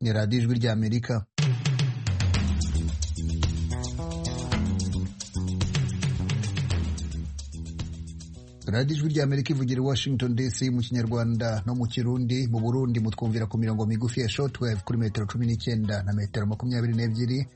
ni radiyo ijwi rya amerika radiyo ijwi rya amerika ivugira i washington dc mu kinyarwanda no mu kirundi mu burundi mutwumvira ku mirongo migufi ya shortwave kuri metero cumi n'icyenda na metero makumyabiri n'ebyiri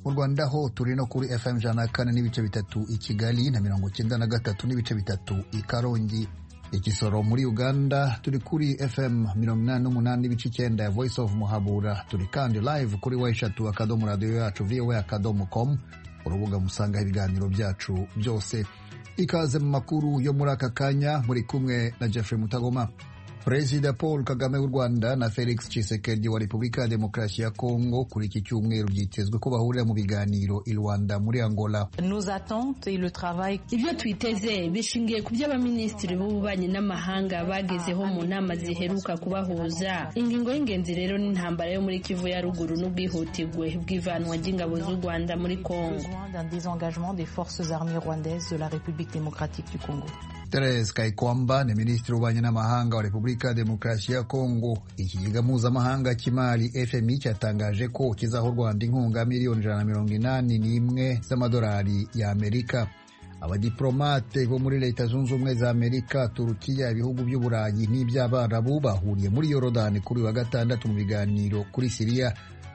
mu rwanda ho turi no kuri fm ijana na kane n'ibice bitatu i kigali na mirongo icyenda na gatatu n'ibice bitatu i karongi igisoro muri uganda turi kuri fm mirongo inani n'umunani n'ibice icyenda ya voice of muhabura turi kandi live kuri weshatu akadomo radiyo yacu voa akadomo com urubuga musangaho ibiganiro byacu byose ikaze mu makuru yo muri aka kanya muri kumwe na jeffrey mutagoma perezida paul kagame w'u rwanda na felix tshisekedi wa repubulika ya demokarasi ya kongo kuri iki cyumweru byitezwe ko bahurira mu biganiro i rwanda muri angola ibyo twiteze bishingiye ku byo abaminisitiri b'ububanyi n'amahanga bagezeho mu nama ziheruka kubahuza ingingo y'ingenzi rero ni intambara yo muri kivu ya ruguru n'ubwihutirwe bw'ivanwa ry'ingabo z'u rwanda muri kongo Therese Kayikwamba ni minisitiri w'ububanyi n'amahanga wa Repubulika ya Demokarasi ya Kongo. Ikigega mpuzamahanga cy'imari FMI cyatangaje ko kizaha u Rwanda inkunga miliyoni ijana na mirongo inani n'imwe z'amadolari y'Amerika. Abadiplomate bo muri Leta Zunze Ubumwe za Amerika, Turukiya, ibihugu by'Uburayi n'iby'Abarabu bahuriye muri Yorodani kuri wa gatandatu mu biganiro kuri Siriya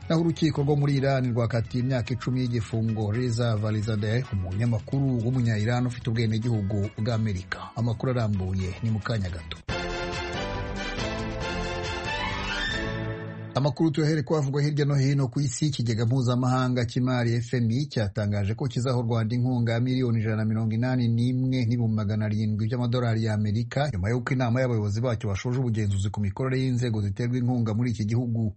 naho urukiko rwo muri irani rwakatiye imyaka icumi y'igifungo reza valizade umunyamakuru w'umunya-irani ufite ubwenegihugu bw'amerika amakuru arambuye ni mu kanya gato amakuru tuyahere ko avugwa hirya no hino ku isi ikigega mpuzamahanga cy'imari fmi cyatangaje ko kizaha u rwanda inkunga ya miliyoni ijana na mirongo inani n'imwe n'ibihumbi magana arindwi by'amadolari y'amerika nyuma y'uko inama y'abayobozi bacyo bashoje ubugenzuzi ku mikorere y'inzego ziterwa inkunga muri iki gihugu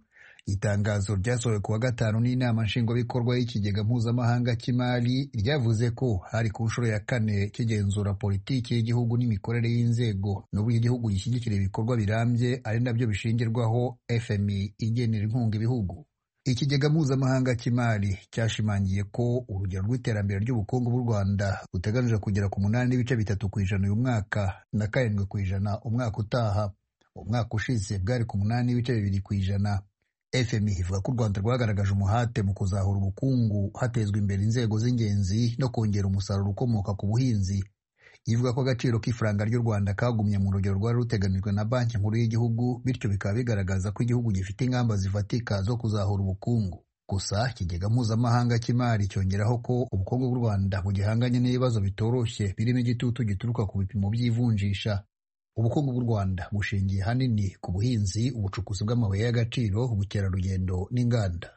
itangazo ryasohowe kuwa gatanu n'inama nshingwabikorwa y'ikigega mpuzamahanga cy'imari ryavuze ko hari ku nshuro ya kane kigenzura politiki y'igihugu n'imikorere y'inzego n'uburyo igihugu gishyigikira ibikorwa birambye ari nabyo bishingirwaho fmi igenera inkunga ibihugu ikigega mpuzamahanga cy'imari cyashimangiye ko urugero rw'iterambere ry'ubukungu bw'u rwanda ruteganije kugera ku munani n'ibice bitatu ku ijana uyu mwaka na karindwi ku ijana umwaka utaha umwaka ushize bwari ku munani n'ibice bibiri ku ijana fmi ivuga ko u rwanda rwagaragaje umuhate mu kuzahura ubukungu hatezwa imbere inzego z'ingenzi no kongera umusaruro ukomoka ku buhinzi ivuga ko agaciro k'ifaranga ry'u rwanda kagumye mu rugero rwari ruteganijwe na banki nkuru y'igihugu bityo bikaba bigaragaza ko igihugu gifite ingamba zifatika zo kuzahura ubukungu gusa ikigega mpuzamahanga cy'imari cyongeraho ko ubukungu bw'u rwanda bugihanganye n'ibibazo bitoroshye birimo igitutu gituruka ku bipimo by'ivunjisha ubukungu bw'u rwanda bushingiye hanini ku buhinzi ubucukuzi bw'amabuye y'agaciro ubukerarugendo n'inganda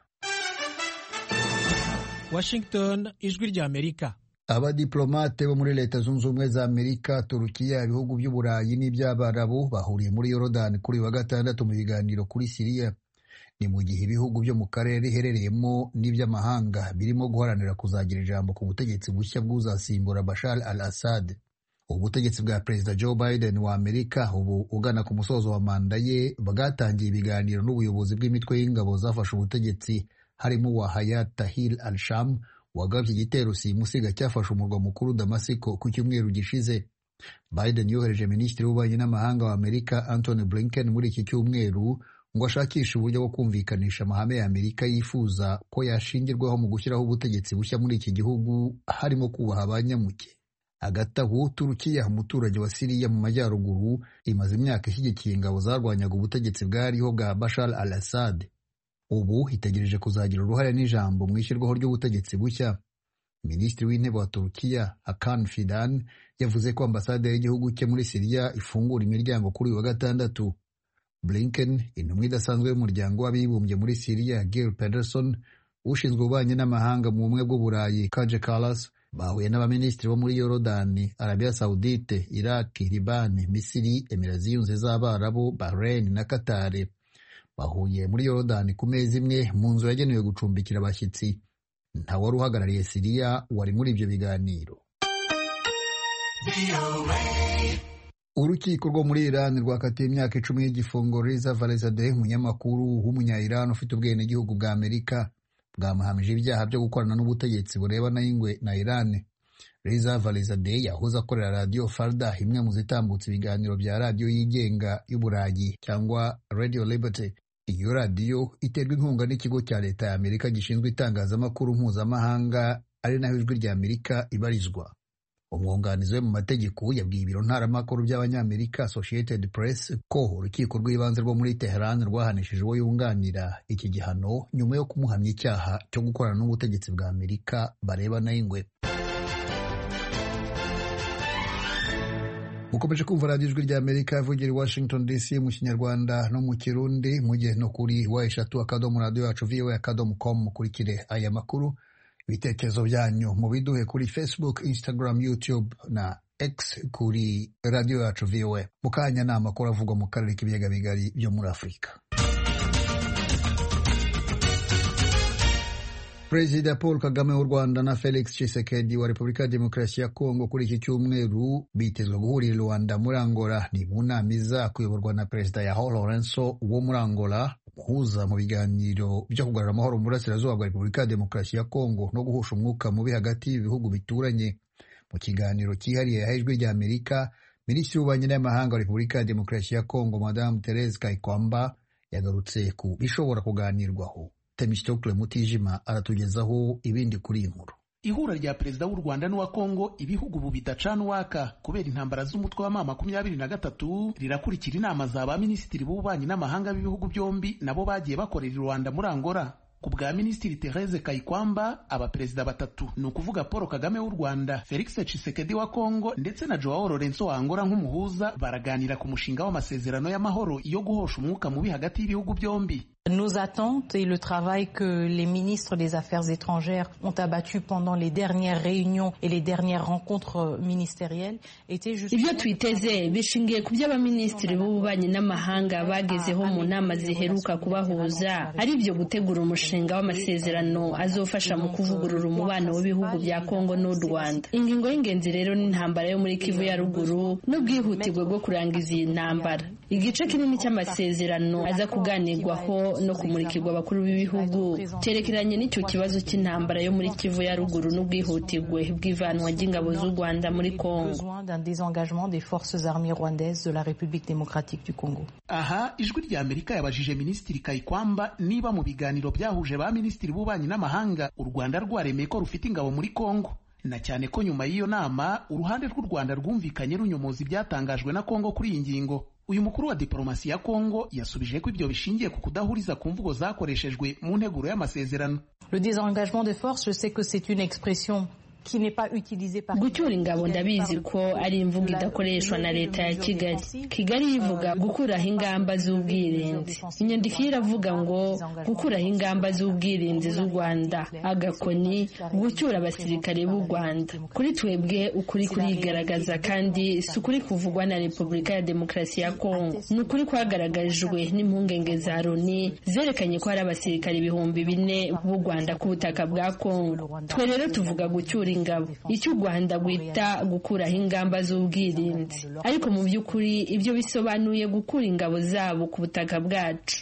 washington ijwi rya amerika abadiplomate bo muri leta zunze ubumwe za amerika turukiya ibihugu by'uburayi n'iby'abarabu bahuriye muri yorodani kuri wa gatandatu mu biganiro kuri siriya ni mu gihe ibihugu byo mu karere iherereyemo n'iby'amahanga birimo guharanira kuzagira ijambo ku butegetsi bushya bw'uzasimbura bashar al assad ubutegetsi bwa perezida joe biden wa amerika ubu ugana ku musozo wa manda ye bwatangiye ibiganiro n'ubuyobozi bw'imitwe y'ingabo zafashe ubutegetsi harimo uwa hayat tahir al sham wagabye igitero simusiga cyafashe umurwa mukuru damasiko ku cyumweru gishize biden yohereje minisitiri w'ububanyi n'amahanga wa amerika anthony blinken muri iki cyumweru ngo ashakishe uburyo bwo kumvikanisha amahame ya amerika yifuza ko yashingirwaho mu gushyiraho ubutegetsi bushya muri iki gihugu harimo kubaha abanyamuke hagati aho turukiya umuturage wa siriya mu majyaruguru imaze imyaka ishyigikiye ingabo zarwanyaga ubutegetsi bwariho bwa bashar al assad ubu itegereje kuzagira uruhare n'ijambo mu ishyirwaho ry'ubutegetsi bushya minisitiri w'intebe wa turukiya hakan fidan yavuze ko ambasade y'igihugu cye muri siriya ifungura imiryango kuri uyu wa gatandatu blinken intumwa idasanzwe y'umuryango w'abibumbye muri siriya gail pederson ushinzwe ububanyi n'amahanga mu bumwe bw'uburayi kaje kalas bahuye n'abaminisitiri bo muri yorodani arabiya sawudite iraki libani misiri emira ziyunze z'abarabu bahrain na katari bahuye muri yorodani ku meza imwe mu nzu yagenewe gucumbikira abashyitsi nta wari uhagarariye siriya wari muri ibyo biganiro urukiko rwo muri irani rwakatiye imyaka icumi y'igifungo reza valezade umunyamakuru w'umunya-irani ufite ubwenegihugu bwa amerika bwamuhamije ibyaha byo gukorana n'ubutegetsi burebana n'ingwe na Iran Reza Valizadeh yahoze akorera radiyo Farda imwe mu zitambutsa ibiganiro bya radiyo yigenga y'Uburayi cyangwa Radio Liberty iyo radiyo iterwa inkunga n'ikigo cya leta ya amerika gishinzwe itangazamakuru mpuzamahanga ari naho ijwi rya amerika ibarizwa umwunganizi we mu mategeko yabwiye ibiro ntaramakuru by'abanyamerika associated press ko urukiko rw'ibanze rwo muri teheran rwahanishije uwo yunganira iki gihano nyuma yo kumuhamya icyaha cyo gukorana n'ubutegetsi bwa amerika barebana ingwe mukomeje kumva radiyo ijwi rya amerika ivugira i washington dc mu kinyarwanda no mu kirundi mujye no kuri wa eshatu akadomo radiyo yacu viwe akadomo komu mukurikire aya makuru ibitekerezo byanyu mubiduhe kuri facebook instagram youtube na x kuri radiyo yacu viwe mu kanya ni amakuru avugwa mu karere k'ibiyaga bigari byo muri afurika Perezida Paul Kagame w'u Rwanda na Felix Tshisekedi wa Repubulika ya Demokarasi ya Kongo kuri iki cyumweru bitezwe guhurira i Rwanda muri Angola. Ni mu nama iza kuyoborwa na Perezida Joao Lourenço wo muri Angola, umuhuza mu biganiro byo kugarura amahoro mu burasirazuba bwa Repubulika ya Demokarasi ya Kongo no guhusha umwuka mubi hagati y'ibihugu bituranye. Mu kiganiro cyihariye yahaye ijwi rya Amerika, Minisitiri w'Ububanyi n'Amahanga wa Repubulika ya Demokarasi ya Kongo, Madame Therese Kaikwamba, yagarutse ku bishobora kuganirwaho. Temistokle Mutijima aratugezaho ibindi kuri iyi nkuru. Ihura rya perezida w'u Rwanda n'uwa Kongo ibihugu ubu bidacana uwaka kubera intambara z'umutwe wa mama makumyabiri na gatatu rirakurikira inama za ba minisitiri b'ububanyi n'amahanga b'ibihugu byombi nabo bagiye bakorera i Rwanda muri Angola. ku bwa minisitiri Therese Kayikwamba abaperezida batatu ni ukuvuga Paul Kagame w'u Rwanda Felix Tshisekedi wa Kongo ndetse na Joao Lorenzo wa Angola nk'umuhuza baraganira ku mushinga w'amasezerano y'amahoro yo guhosha umwuka mubi hagati y'ibihugu byombi Nos attentes et le travail que les ministres des Affaires étrangères ont abattu pendant les dernières réunions et les dernières rencontres ministérielles étaient justement... Ibyo twiteze bishingiye ku byo abaminisitiri b'ububanyi n'amahanga bagezeho mu nama ziheruka kubahuza ari byo gutegura umushinga w'amasezerano azofasha mu kuvugurura umubano w'ibihugu bya Kongo n'u Rwanda. Ingingo y'ingenzi rero ni intambara yo muri Kivu ya ruguru n'ubwihutirwe bwo kurangiza iyi ntambara. Igice kinini cy'amasezerano aza kuganirwaho no kumurikirwa abakuru b'ibihugu cyerekeranye n'icyo kibazo cy'intambara yo muri kivu ya ruguru n'ubwihutirwe bw'ivanwa ry'ingabo z'u rwanda muri kongo aha ijwi rya amerika yabajije minisitiri kayikwamba niba mu biganiro byahuje ba minisitiri b'ububanyi n'amahanga u rwanda rwaremeye ko rufite ingabo muri kongo na cyane ko nyuma y'iyo nama uruhande rw'u rwanda rwumvikanye runyomoza ibyatangajwe na kongo kuri iyi ngingo uyu mukuru wa diplomasi ya Kongo yasubije ko ibyo bishingiye ku kudahuriza ku mvugo zakoreshejwe mu nteguro y'amasezerano Le désengagement des forces, je sais que c'est une expression gucyura ingabo ndabizi ko ari imvugo idakoreshwa na leta ya kigali kigali ivuga gukuraho ingamba z'ubwirinzi inyandiko ye iravuga ngo gukuraho ingamba z'ubwirinzi z'u rwanda agakoni gucyura abasirikare b'u rwanda kuri twebwe ukuri kurigaragaza kandi si ukuri kuvugwa na repubulika ya demokarasi ya kongo ni ukuri kwagaragajwe n'impungenge za loni zerekanye ko hari abasirikare ibihumbi bine b'u rwanda ku butaka bwa kongo twe rero tuvuga gucyura ingabo icyo u rwanda rwita gukuraho ingamba z'ubwirinzi ariko mu by'ukuri ibyo bisobanuye gukura ingabo zabo ku butaka bwacu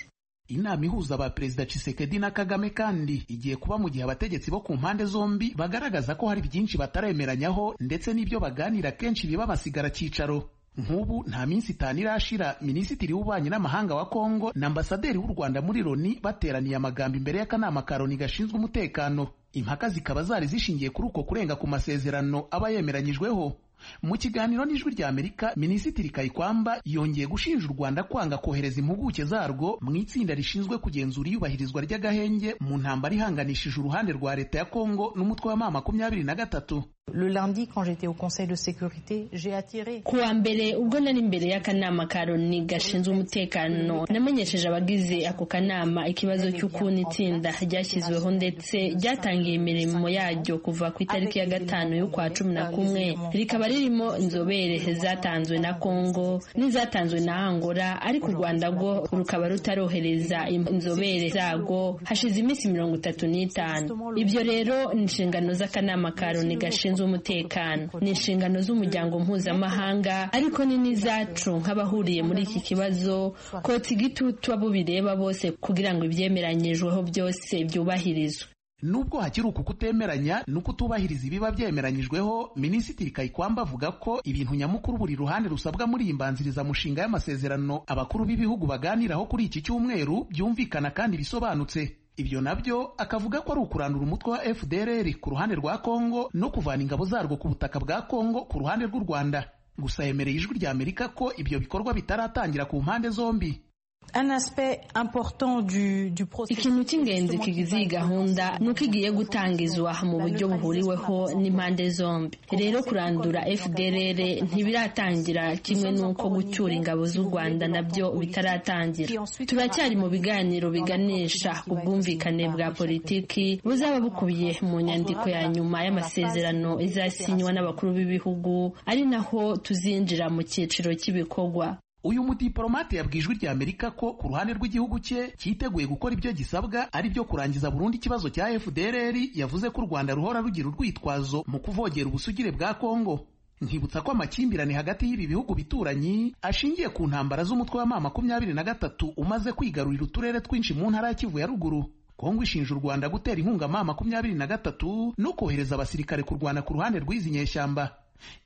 inama ihuza ba perezida Tshisekedi na Kagame kandi igiye kuba mu gihe abategetsi bo ku mpande zombi bagaragaza ko hari byinshi bataremeranyaho ndetse n'ibyo baganira kenshi biba basigara cyicaro nk'ubu nta minsi itanu irashira minisitiri w'ububanyi n'amahanga wa kongo na ambasaderi w'u rwanda muri loni bateraniye amagambo imbere y'akanama ka loni gashinzwe umutekano impaka zikaba zari zishingiye kuri uko kurenga ku masezerano aba yemeranyijweho mu kiganiro n'ijwi rya amerika minisitiri kayikwamba yongeye gushinja u rwanda kwanga kohereza impuguke zarwo mu itsinda rishinzwe kugenzura iyubahirizwa ry'agahenge mu ntambara ihanganishije uruhande rwa leta ya kongo n'umutwe wa ma makumyabiri na gatatu Le lundi, quand j'étais au Conseil de sécurité, j'ai attiré. Kuwa mbere ubwo nari imbere y'akanama ka Loni gashinzwe umutekano namenyesheje abagize ako kanama ikibazo cy'ukuntu itsinda ryashyizweho ndetse ryatangiye imirimo yaryo kuva ku itariki ya gatanu y'ukwa cumi na kumwe rikaba ririmo inzobere zatanzwe na Kongo n'izatanzwe na Angola ariko u Rwanda rwo rukaba rutarohereza inzobere zarwo hashize iminsi mirongo itatu n'itanu ibyo rero ni inshingano z'akanama ka Loni gashinzwe z'umutekano ni inshingano z'umuryango mpuzamahanga ariko ni n'izacu nk'abahuriye muri iki kibazo kotsa igitutu abo bireba bose kugira ngo ibyemeranyijweho byose byubahirizwe nubwo hakiri uku kutemeranya no kutubahiriza ibiba byemeranyijweho minisitiri kayikwamba avuga ko ibintu nyamukuru buri ruhande rusabwa muri iyi mbanzirizamushinga y'amasezerano abakuru b'ibihugu baganiraho kuri iki cyumweru byumvikana kandi bisobanutse ibyo nabyo akavuga ko ari ukurandura umutwe wa fdrr ku ruhande rwa kongo no kuvana ingabo zarwo ku butaka bwa kongo ku ruhande rw'u rwanda gusa yemereye ijwi rya amerika ko ibyo bikorwa bitaratangira ku mpande zombi Un aspect important du, du ikintu cy'ingenzi kigize iyi gahunda ni uko igiye gutangizwa mu buryo buhuriweho n'impande zombi rero kurandura fdrr ntibiratangira kimwe n'uko gucyura ingabo z'u rwanda nabyo bitaratangira turacyari mu biganiro biganisha ku bwumvikane bwa politiki buzaba bukubiye mu nyandiko ya nyuma y'amasezerano izasinywa n'abakuru b'ibihugu ari naho tuzinjira mu cyiciro cy'ibikorwa uyu mudiplomate yabwiye ijwi rya amerika ko ku ruhande rw'igihugu cye cyiteguye gukora ibyo gisabwa ari byo kurangiza burundu ikibazo cya fdrr yavuze ko u rwanda ruhora rugira urwitwazo mu kuvogera ubusugire bwa kongo nkibutsa ko amakimbirane hagati y'ibi bihugu bituranyi ashingiye ku ntambara z'umutwe wa ma makumyabiri na gatatu umaze kwigarurira uturere twinshi mu ntara ya kivu ya ruguru kongo ishinja u rwanda gutera inkunga ma makumyabiri na gatatu no kohereza abasirikare kurwana ku ruhande rw'izi nyeshyamba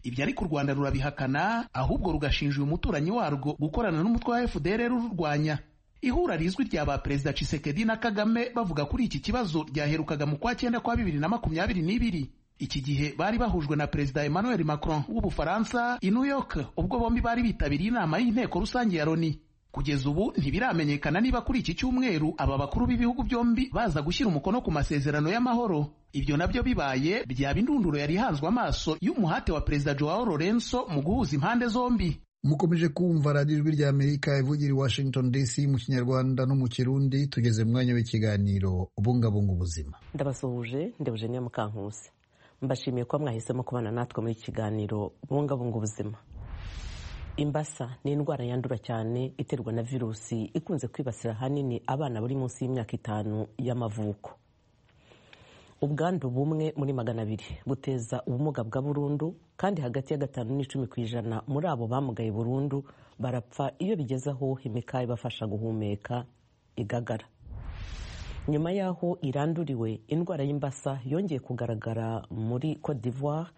ibyo ariko u rwanda rurabihakana ahubwo rugashinja uyu muturanyi warwo gukorana n'umutwe wa fdr rurwanya ihura rizwi rya ba perezida cisekedi na kagame bavuga kuri iki kibazo ryaherukaga mu kwa cyenda kwa bibiri na makumyabiri n'ibiri iki gihe bari bahujwe na perezida emmanuel macron w'ubufaransa i new york ubwo bombi bari bitabiriye inama y'inteko rusange ya loni kugeza ubu ntibiramenyekana niba kuri iki cyumweru aba bakuru b'ibihugu byombi baza gushyira umukono ku masezerano y'amahoro ibyo nabyo bibaye byaba indunduro yari ihanzwe amaso y'umuhate wa perezida joao lorenzo mu guhuza impande zombi mukomeje kumva radiyo ijwi rya amerika ivugira i washington dc mu kinyarwanda no mu kirundi tugeze mu mwanya w'ikiganiro ubungabunga ubuzima ndabasuhuje ndebujeniya mukankusi mbashimiye kuba mwahisemo kubana natwe muri iki kiganiro bungabunga ubuzima imbasa ni indwara yandura cyane iterwa na virusi ikunze kwibasira ahanini abana bari munsi y'imyaka itanu y'amavuko ubwandu bumwe muri magana abiri buteza ubumuga bwa burundu kandi hagati ya gatanu n'icumi ku ijana muri abo bamugaye burundu barapfa iyo bigeze aho himika ibafasha guhumeka igagara nyuma y'aho iranduriwe indwara y'imbasa yongeye kugaragara muri cote d'ivoire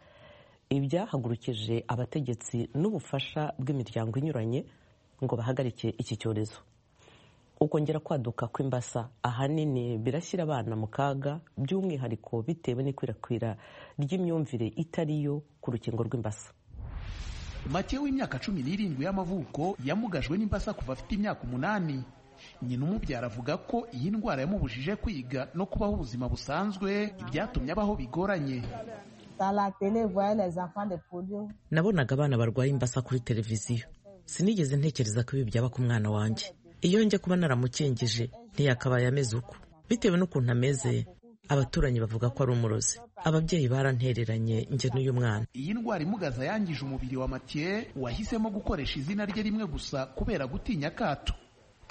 ibyahagurukije abategetsi n'ubufasha bw'imiryango inyuranye ngo bahagarike iki cyorezo ukongera kwaduka kw'imbasa ahanini birashyira abana mu kaga by'umwihariko bitewe n'ikwirakwira ry'imyumvire itari yo ku rukingo rw'imbasa make w'imyaka cumi n'irindwi y'amavuko yamugajwe n'imbasa kuva afite imyaka umunani nyina umubyara avuga ko iyi ndwara yamubujije kwiga no kubaho ubuzima busanzwe ibyatumye abaho bigoranye nabonaga abana barwaye imbasa kuri televiziyo sinigeze ntekereza ko ibi byaba ku mwana wanjye iyo njya kuba naramukingije ntiyakabaye ameze uko bitewe n'ukuntu ameze abaturanyi bavuga ko ari umurozi ababyeyi barantereranye njye n'uyu mwana iyi ndwara imugaza yangije umubiri wa matiye wahisemo gukoresha izina rye rimwe gusa kubera gutinya akato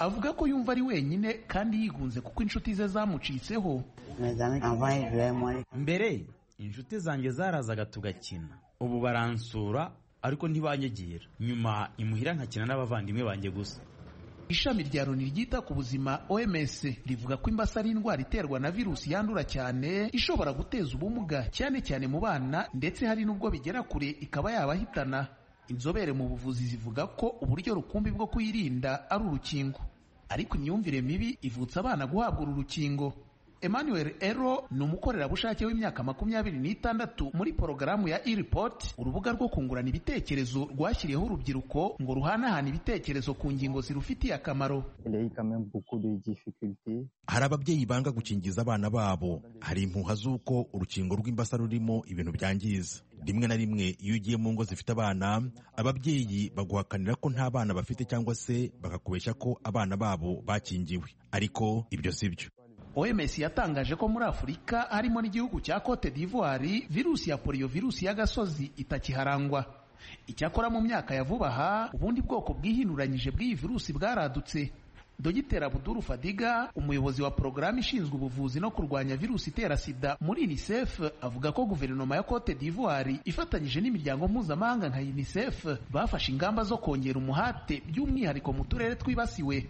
avuga ko yumva ari wenyine kandi yigunze kuko inshuti ze zamucitseho mbere inshuti zanjye zarazaga tugakina ubu baransura ariko ntibanyagira nyuma imuhira nkakina n'abavandimwe banjye gusa ishami rya loni ryita ku buzima oms rivuga ko imbasa ari indwara iterwa na virusi yandura cyane ishobora guteza ubumuga cyane cyane mu bana ndetse hari n'ubwo bigera kure ikaba yabahitana inzobere mu buvuzi zivuga ko uburyo rukumbi bwo kuyirinda ari urukingo ariko imyumvire mibi ivutsa abana guhabwa uru rukingo Emmanuel Ero ni umukorerabushake w'imyaka makumyabiri n'itandatu muri porogaramu ya e-report urubuga rwo kungurana ibitekerezo rwashyiriyeho urubyiruko ngo ruhanahane ibitekerezo ku ngingo zirufitiye akamaro hari ababyeyi banga gukingiza abana babo hari impuha z'uko urukingo rw'imbasa rurimo ibintu byangiza rimwe na rimwe iyo ugiye mu ngo zifite abana ababyeyi baguhakanira ko nta bana bafite cyangwa se bakakubeshya ko abana babo bakingiwe ariko ibyo si byo OMS yatangaje ko muri Afurika harimo n'igihugu cya Cote d'Ivoire virusi ya polio virusi y'agasozi itakiharangwa icyakora mu myaka ya vuba aha ubundi bwoko bwihinuranyije bw'iyi virusi bwaradutse Dogiteri Abuduru Fadiga umuyobozi wa porogaramu ishinzwe ubuvuzi no kurwanya virusi itera sida muri UNICEF avuga ko guverinoma ya Cote d'Ivoire ifatanyije n'imiryango mpuzamahanga nka UNICEF bafashe ingamba zo kongera umuhate by'umwihariko mu turere twibasiwe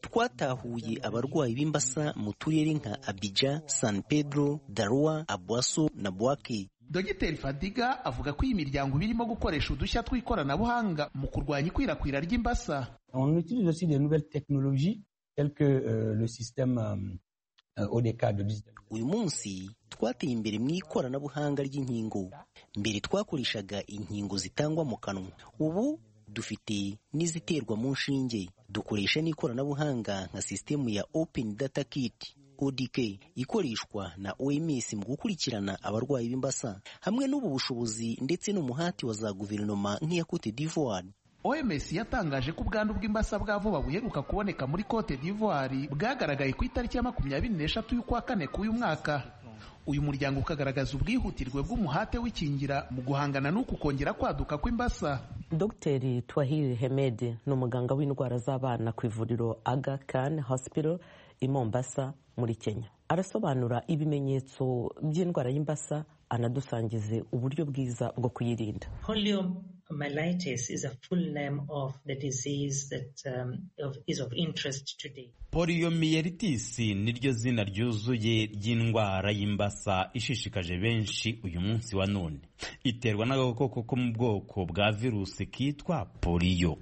twatahuye abarwayi b'imbasa mu turere nka abija san pedro darua abwaso na bwake dogiteri fadiga avuga ko iyi miryango iba irimo gukoresha udushya tw'ikoranabuhanga mu kurwanya ikwirakwira ry'imbasa On utilise aussi des nouvelles technologies telles que euh, le système euh, euh, ODK de 19. uyu munsi twateye imbere mu ikoranabuhanga ry'inkingo mbere twakoreshaga inkingo zitangwa mu kanwa ubu dufite n'iziterwa mu nshinge dukoresha n'ikoranabuhanga nka sisitemu ya open data kit odk ikoreshwa na oms mu gukurikirana abarwayi b'imbasa hamwe n'ubu bushobozi ndetse n'umuhati wa za guverinoma nk'iya cote d'ivoire oms yatangaje ko ubwandu bw'imbasa bwa vuba buheruka kuboneka muri cote d'ivoire bwagaragaye ku itariki ya makumyabiri n'eshatu y'ukwa kane k'uyu mwaka uyu muryango ukagaragaza ubwihutirwe bw'umuhate w'ikingira mu guhangana n'uku kongera kwaduka kw'imbasa dogiteri twahiri hemedi ni umuganga w'indwara z'abana ku ivuriro aga kan hospital i mombasa muri kenya arasobanura ibimenyetso by'indwara y'imbasa anadusangize uburyo bwiza bwo kuyirinda Poliomyelitis is a full name of the disease that um, of, is of interest today. poliyomiyelitisi niryo zina ryuzuye ry'indwara y'imbasa ishishikaje benshi uyu munsi wa none iterwa n'agakoko ko mu bwoko bwa virusi kitwa poliyo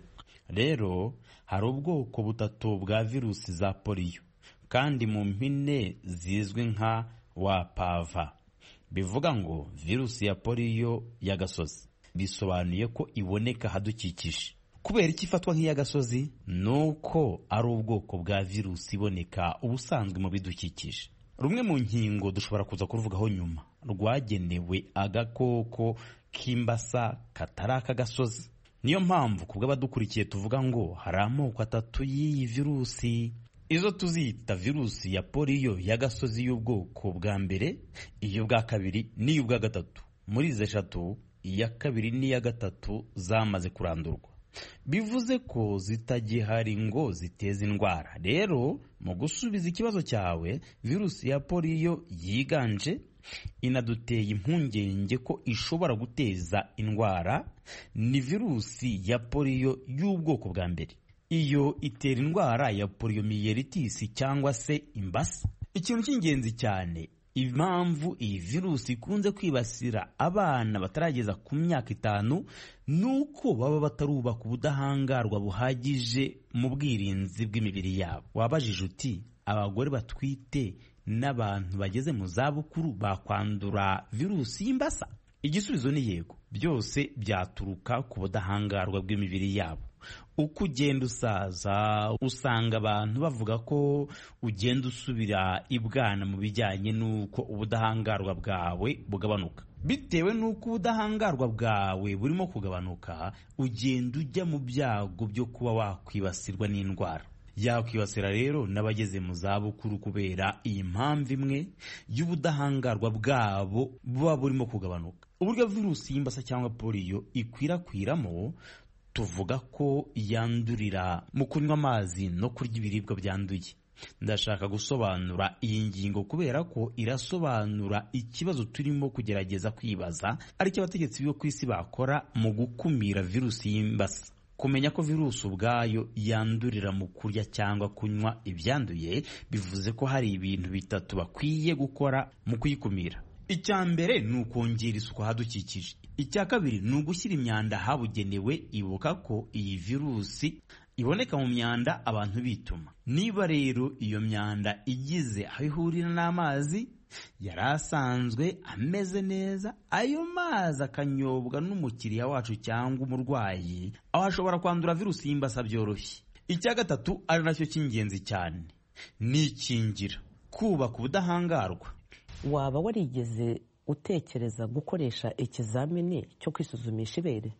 rero hari ubwoko butatu bwa virusi za poliyo kandi mu mpine zizwi nka wapava bivuga ngo virusi ya poliyo y'agasozi bisobanuye ko iboneka ahadukikije kubera icyo ifatwa nk'iy'agasozi ni uko ari ubwoko bwa virusi iboneka ubusanzwe mu bidukikije rumwe mu nkingo dushobora kuza kuruvugaho nyuma rwagenewe agakoko k'imbasa katari ak'agasozi niyo mpamvu ku bw'abadukurikiye tuvuga ngo hari amoko atatu y'iyi virusi izo tuzita virusi ya poliyo y'agasozi y'ubwoko bwa mbere iy'ubwa kabiri n'iy'ubwa gatatu muri izi eshatu iya kabiri n'iya gatatu zamaze kurandurwa bivuze ko zitagihari ngo ziteze indwara rero mu gusubiza ikibazo cyawe virusi ya poliyo yiganje inaduteye impungenge ko ishobora guteza indwara ni virusi ya poliyo y'ubwoko bwa mbere iyo itera indwara ya poliyomiyelitisi cyangwa se imbasa ikintu cy'ingenzi cyane impamvu iyi virusi ikunze kwibasira abana batarageza ku myaka itanu ni uko baba batarubaka ubudahangarwa buhagije mu bwirinzi bw'imibiri yabo wabajije uti abagore batwite n'abantu bageze mu zabukuru bakwandura virusi y'imbasa igisubizo ni yego byose byaturuka ku budahangarwa bw'imibiri yabo uko ugenda usaza usanga abantu bavuga ko ugenda usubira ibwana mu bijyanye n'uko ubudahangarwa bwawe bugabanuka bitewe n'uko ubudahangarwa bwawe burimo kugabanuka ugenda ujya mu byago byo kuba wakwibasirwa n'indwara yakwibasira rero n'abageze mu zabukuru kubera iyi mpamvu imwe y'ubudahangarwa bwabo buba burimo kugabanuka uburyo virusi y'imbasa cyangwa poliyo ikwirakwiramo tuvuga ko yandurira mu kunywa amazi no kurya ibiribwa byanduye ndashaka gusobanura iyi ngingo kubera ko irasobanura ikibazo turimo kugerageza kwibaza aricyo abategetsi bo ku isi bakora mu gukumira virusi y'imbasa kumenya ko virusi ubwayo yandurira mu kurya cyangwa kunywa ibyanduye bivuze ko hari ibintu bitatu bakwiye gukora mu kuyikumira icya mbere ni ukongera isuku ahadukikije icya kabiri ni ugushyira imyanda ahabugenewe ibuka ko iyi virusi iboneka mu myanda abantu bituma niba rero iyo myanda igize aho ihurira n'amazi yari asanzwe ameze neza ayo mazi akanyobwa n'umukiriya wacu cyangwa umurwayi aho ashobora kwandura virusi y'imbasa byoroshye icya gatatu ari nacyo cy'ingenzi cyane ni ikingira kubaka ubudahangarwa waba warigeze utekereza gukoresha ikizamini cyo kwisuzumisha ibere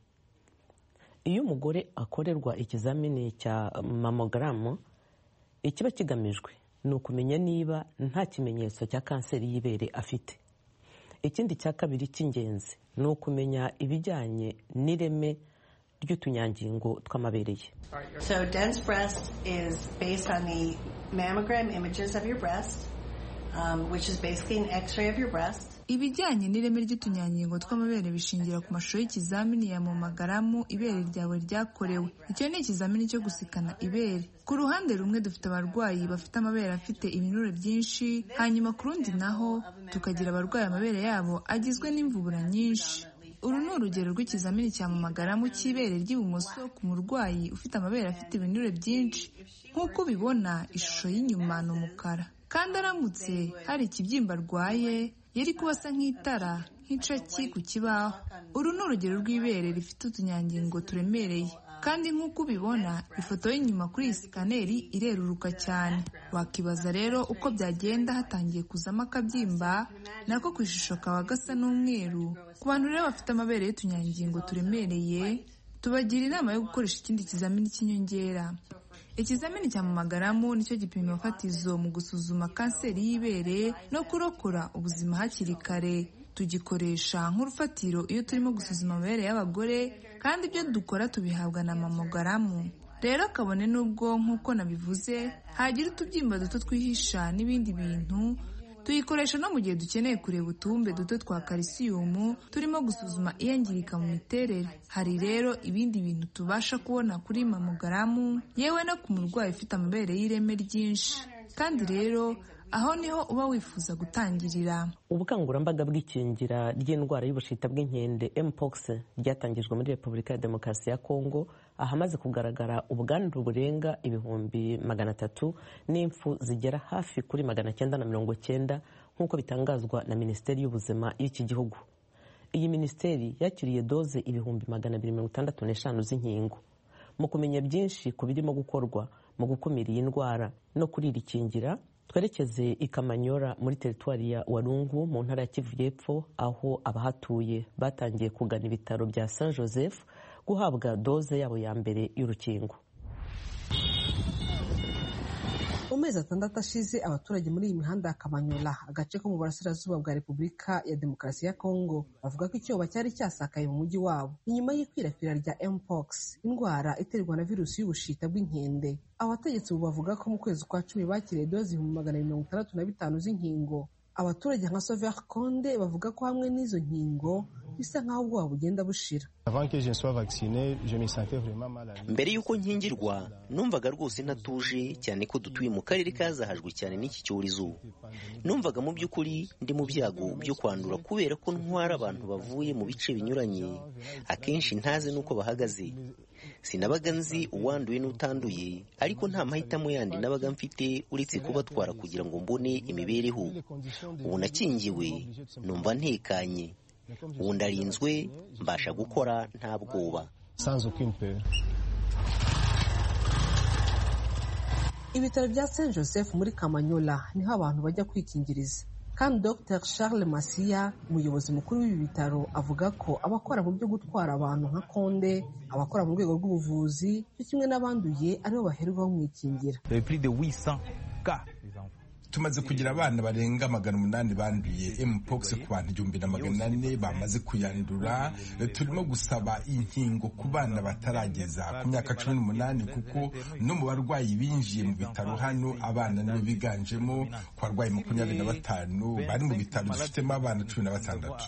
iyo umugore akorerwa ikizamini cya mamogaramu ikiba kigamijwe ni ukumenya niba nta kimenyetso cya kanseri y'ibere afite ikindi cya kabiri cy'ingenzi ni ukumenya ibijyanye n'ireme ry'utunyangingo tw'amabere ye So dense breast is based on the mammogram images of your breast, um, which is basically an x-ray of your breast. ibijyanye n'ireme ry'utunyangingo tw'amabere bishingira ku mashusho y'ikizamini yamamagaramu ibere ryawe ryakorewe icyo ni ikizamini cyo gusikana ibere ku ruhande rumwe dufite abarwayi bafite amabere afite ibinure byinshi hanyuma ku rundi naho tukagira abarwaye amabere yabo agizwe n'imvubura nyinshi uru ni urugero rw'ikizamini cyamamagaramu cy'ibere ry'ibumoso ku murwayi ufite amabere afite ibinure byinshi nk'uko ubibona ishusho y'inyuma ni umukara kandi aramutse hari ikibyimba arwaye yari kuba asa nk'itara nk'icaki ku kibaho uru ni urugero rw'ibere rifite utunyangingo turemereye kandi nk'uko ubibona ifoto y'inyuma kuri iyi sikaneri ireruruka cyane wakibaza rero uko byagenda hatangiye kuzamo akabyimba nako ku ishusho kaba gasa n'umweru ku bantu rero bafite amabere y'utunyangingo turemereye tubagira inama yo gukoresha ikindi kizamini cy'inyongera ikizamini cya mamagaramu nicyo gipimo fatizo mu gusuzuma kanseri y'ibere no kurokora ubuzima hakiri kare tugikoresha nk'urufatiro iyo turimo gusuzuma amabere y'abagore kandi ibyo dukora tubihabwa na mamogaramu rero kabone n'ubwo nk'uko nabivuze hagira utubyimba duto twihisha n'ibindi bintu tuyikoresha no mu gihe dukeneye kureba utubumbe duto twa kalisiyumu turimo gusuzuma iyangirika mu miterere hari rero ibindi bintu tubasha kubona kuri mamogaramu yewe no ku murwayi ufite amabere y'ireme ryinshi kandi rero aho niho uba wifuza gutangirira ubukangurambaga bw'ikingira ry'indwara y'ubushita bw'inkende mpox ryatangijwe muri repubulika ya demokarasi ya kongo ahamaze kugaragara ubwandu burenga ibihumbi magana atatu n'impfu zigera hafi kuri magana cyenda na mirongo cyenda nk'uko bitangazwa na minisiteri y'ubuzima y'iki gihugu iyi minisiteri yakiriye doze ibihumbi magana abiri mirongo itandatu n'eshanu z'inkingo mu kumenya byinshi ku birimo gukorwa mu gukumira iyi ndwara no kuririkingira twerekeze i kamanyora muri teritwari ya warungu mu ntara ya kivu y'epfo aho abahatuye batangiye kugana ibitaro bya saint joseph guhabwa doze yabo ya mbere y'urukingo amezi atandatu ashize abaturage muri iyi mihanda ya Kamanyola agace ko mu burasirazuba bwa Repubulika ya Demokarasi ya Kongo bavuga ko icyoba cyari cyasakaye mu mujyi wabo inyuma y'ikwirakwira rya mpox indwara iterwa na virusi y'ubushita bw'inkende abategetsi ubu bavuga ko mu kwezi kwa cumi bakiriye doze ibihumbi magana mirongo itandatu na bitanu z'inkingo abaturage nka Sauveur Konde bavuga ko hamwe n'izo nkingo bisa nk'aho ubwoba bugenda bushira mbere y'uko nkingirwa numvaga rwose ntatuje cyane ko dutuye mu karere kazahajwe cyane n'iki cyorezo numvaga mu by'ukuri ndi mu byago byo kwandura kubera ko ntwara abantu bavuye mu bice binyuranye akenshi ntazi n'uko bahagaze sinabaga nzi uwanduye n'utanduye ariko nta mahitamo yandi nabaga mfite uretse kubatwara kugira ngo mbone imibereho ubu nakingiwe numva ntekanye ubu ndarinzwe mbasha gukora nta bwoba ibitaro bya Saint Joseph muri Kamanyola niho abantu bajya kwikingiriza kandi Dr Charles Masiya umuyobozi mukuru w'ibi bitaro avuga ko abakora mu byo gutwara abantu nka Konde abakora mu rwego rw'ubuvuzi cyo kimwe n'abanduye aribo baherwaho mu ikingira tumaze kugira abana barenga magana umunani banduye mpox ku bantu igihumbi na magana ane bamaze kuyandura turimo gusaba inkingo ku bana batarageza ku myaka cumi n'umunani kuko no mu barwayi binjiye mu bitaro hano abana nibo biganjemo ku barwayi makumyabiri na batanu bari mu bitaro dufitemo abana cumi na batandatu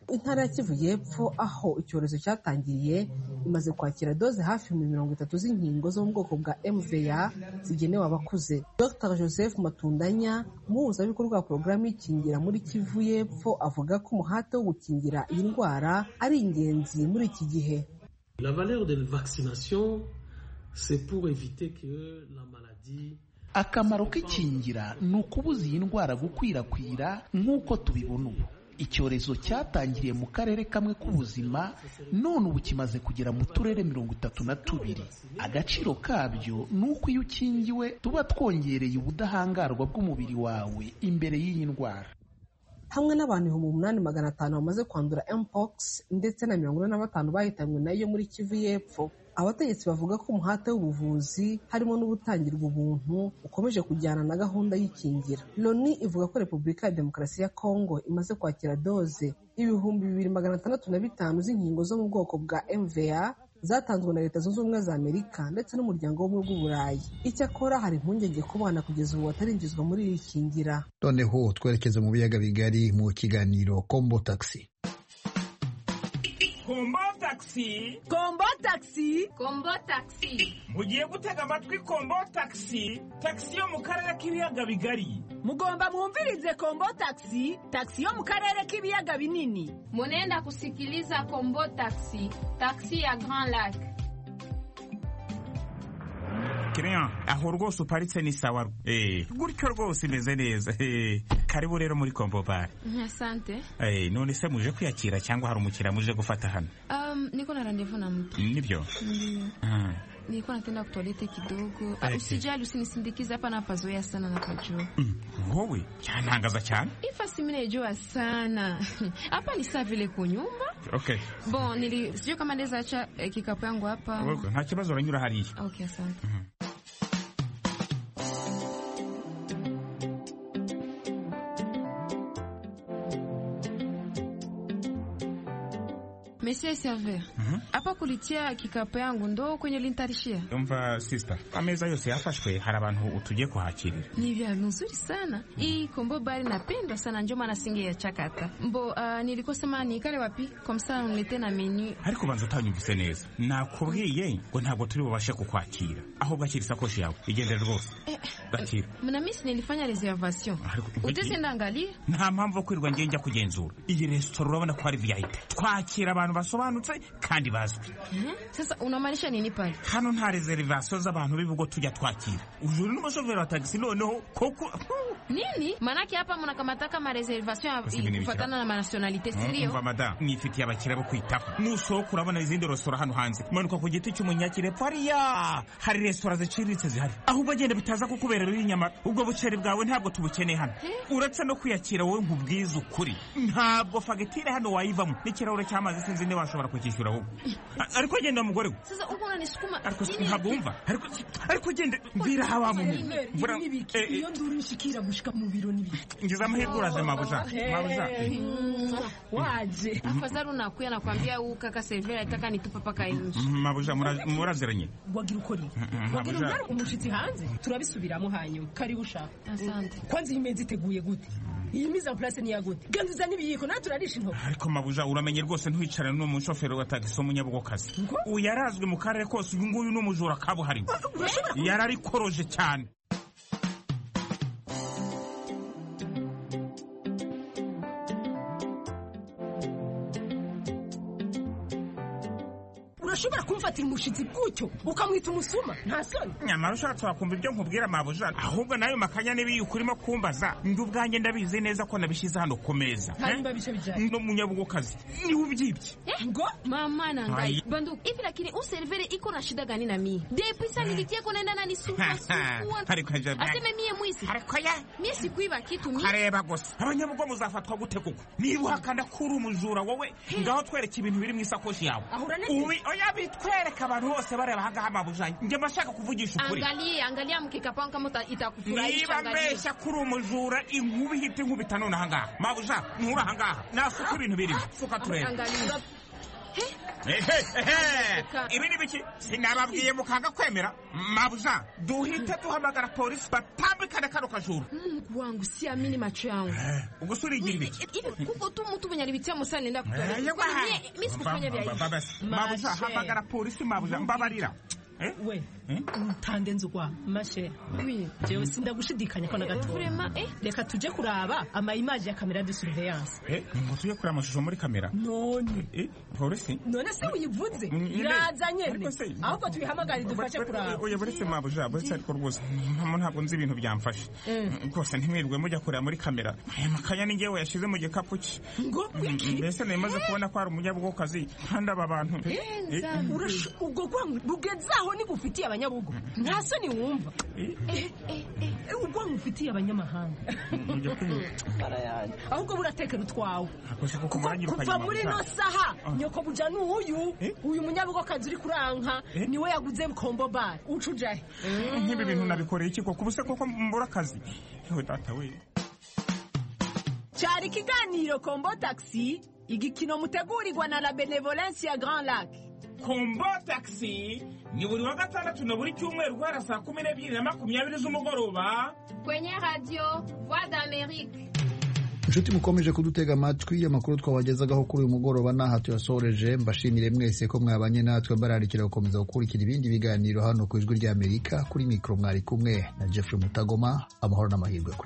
intara ya kivu y'epfo aho icyorezo cyatangiriye imaze kwakira doze hafi ibihumbi mirongo itatu z'inkingo zo mu bwoko bwa mva zigenewe abakuze dr joseph matundanya umuhuzabikorwa wa porogaramu y'ikingira muri kivu y'epfo avuga ko umuhate wo gukingira iyi ndwara ari ingenzi muri iki gihe la valeur de vaccination c'est pour éviter que la maladie akamaro k'ikingira ni ukubuza iyi ndwara gukwirakwira nk'uko tubibona ubu icyorezo cyatangiriye mu karere kamwe k'ubuzima none ubu kimaze kugera mu turere mirongo itatu na tubiri agaciro kabyo ni uko iyo ukingiwe tuba twongereye ubudahangarwa bw'umubiri wawe imbere y'iyi ndwara hamwe n'abantu ibihumbi umunani magana atanu bamaze kwandura mpox ndetse na mirongo ine na batanu bahitanywe nayo muri kivu y'epfo abategetsi bavuga ko umuhate w'ubuvuzi harimo n'ubutangirwa ubuntu ukomeje kujyana na gahunda y'ikingira loni ivuga ko repubulika ya demokarasi ya kongo imaze kwakira doze ibihumbi bibiri magana atandatu na bitanu z'inkingo zo mu bwoko bwa mva zatanzwe na leta zunze ubumwe za amerika ndetse n'umuryango w'ubumwe bw'uburayi icyakora hari impungenge ku bana kugeza ubu batarinjizwa muri iri kingira noneho twerekeza mu biyaga bigari mu kiganiro kombo taxi kombo taxi kombo taxi kombo taxi mugiye gutega amatwi kombo taxi taxi yo mu karere k'ibiyaga bigari mugomba mwumvirize kombo taxi taxi yo mu karere k'ibiyaga binini munenda kusikiliza kombo taxi taxi ya grand lac kireya aho rwose uparitse ni sawa gutyo rwose imeze neza karibu rero muri kombo bare asante none se muje kwiyakira cyangwa hari umukiriya muje gufata hano um, niko na randevu na mtu nibyo Ndiyo. Ah, nilikuwa nakwenda kutoalete kidogo Okay. usijali usinisindikize hapa napazoea sana napajua wowe cyantangaza cyane ifa siminejua sana hapa ni saa vile kunyumba okay bo nili sijui kama ndeza acha eh, kikapu yangu hapa Wowe, nta kibazo uranyura hariya okay asante Monsieur Server, hapa kulitia kikapu yangu ndo kwenye lintarishia. umva sisita ameza yose yafashwe hari abantu tugiye kuhakirira Ni vya nzuri sana. Hii kombo bari napendwa sana njoma na singe ya chakata. Mbo uh, nilikuwa sema nikale wapi? Kwa msana unilete na menu. ariko ubanza utanyumvise neza nakubwiye ngo ntabwo turi bubashe kukwakira ahubwo akira isakoshi yawe igendere rwose bakira Mnamisi nilifanya reservation. Utezi ndangalia? nta mpamvu yo kwirirwa ngiye njya kugenzura iyi resitora urabona ko ari vip twakira abantu basobanutse kandi bazwi Mhm. Sasa unamaanisha nini pale? hano nta reservation z'abantu b'ibigo tujya twakira uyu ni umushoferi wa tagisi noneho koko Nini? Manake hapa mnakamata kama reservation ya- Basi mimi kufatana na manationalite, si ndio? umva madamu nifitiye abakiriya bo kwitaho nusohoka urabona izindi resitora hano hanze manuka ku giti cy'umunyakirepfo hariya hari resitora ziciriritse zihari ahubwo agenda bitaza kukuberera uri inyama ubwo buceri bwawe ntabwo tubukeneye hano uretse no kwiyakira wowe nkubwize ukuri ntabwo fagitire hano wayivamo n'ikirahure cy'amazi sinzi niba washobora kukishyura wowe A- ariko genda mugore we Sasa uko unanisukuma. ariko si- Nini? ntabwo wumva ariko ariko genda mbwira aho wamuye Bura- eh, eh, iyo nduru inshikira gushika mu biro n'ibiki ngize amahirwe uraze mabuja Eh, mabuja Eh. mwah, waje afadhali unakuya nakwambia huu kaka severa itaka nitupa paka nje mabuja mura- muraziranye wagira ukora iki Mhm, wagira mabuja. ubyara umushyitsi hanze turabisubiramo hanyuma karibu ushaka Asante. kwanza iyi meza iteguye gute iyi mise en place ni iya gute ganza uzane ibiyiko nawe turarisha intoki ariko mabuja uramenye rwose ntuyicarane n'uwo mushoferi wa tagisi w'umunyabugokazi uyu yarazwe mu karere kose uyu nguyu ni umujura kabuhariwe yararikoroje cyane urashobora kumfatira umushyitsi gutyo ukamwita umusuma nta soni nyamara ushatse wakumva ibyo nkubwira mabuja ahubwo nayo makanya n'ibiyuka urimo kumbaza ndi ubwanjye ndabizi neza ko nabishyize hano ku meza Hanyuma bice bijyanye. n'umunyabugokazi niwe ubyibye ngo mama nangai Ai. banduku hivi lakini u servere iko na shida gani na mie depisa nilitieko naenda na nisumasukuwa Ariko aje- aseme mie mwisi mie sikuiba kitu mie areba gusa abanyabugo muzafatwa gute kuko niba uhakana ko uri umujura wowe ngaho twereke ibintu biri mu isakoshi yawe Ahura n'iki? Ubi- oya bitwereka abantu bose bareba ahangaha mabuja njye mba nshaka kuvugisha ukuri angalie angalia mkeka pangu kama uta- itakufurahisha niba angalia mbeshya ko uri umujura inkuba ihita inkubita none ahangaha mabuja ntura ahangaha nasuka ibintu birimo suka turebe angalia Ehe, ehe. ibi ni biki sinababwiye mukanga kwemera mabuja duhite duhamagara polisi batambikane kano kajuru mungu wangu siamini macho yangu ubwo se urigira ibiki hivi kuko tu mtu mwenye alipitia musani nenda kutoa Eh, Kwani mie mie sikufanya vya hivi mabuja hamagara polisi mabuja mbabarira we utande nzugwa mashe Oui. jewe sindagushidikanya ko na gato Vraiment, eh? reka tujye kuraba ama image ya kamera de surveillance ngo tujye kureba amashusho muri kamera none Eh, polisi none se uyivuze Mm, iraza nyene ariko se- ahubwo tubihamagare dufashe kuraba oya buretse mabuja buretse ariko rwose mpamo ntabwo nzi ibintu byamfashe rwose ntimwirirwe mujya kureba muri kamera aya makanya ni ngewe yashyize mu gikapu cye ngo Mm, mbese nari maze kubona ko hari umunyabugokazi kandi aba bantu Eh, Nzambi. Urash- ubwo bwangu bugezaho nigufitiye abanyabugo nta soni wumva Eh, ubwangu ufitiye abanyamahanga mujya kwihuta ahubwo buratekera utwawe akoze kuko muranyirukanye kuva muri mabuja. ino saha nyoko buja ni uyu uyu munyabugokazi uri kuranka niwe yaguze kombo bare ucujahe nk'ibi bintu nabikoreye iki koko ubuse koko mbura akazi yewe data we cyari ikiganiro kombo taxi igikino mutegurirwa na la benevolence ya grand lac kombo taxi ni buri wa gatandatu na buri cyumweru guhera saa kumi n'ebyiri na makumyabiri z'umugoroba kwenye radio voix d'amerique inshuti mukomeje kudutega amatwi amakuru twabagezagaho kuri uyu mugoroba n'aha tuyasoreje mbashimire mwese ko mwabanye natwe mbararikira gukomeza gukurikira ibindi biganiro hano ku ijwi ry'amerika kuri mikoro mwari kumwe na jeffrey mutagoma amahoro n'amahirwe kuri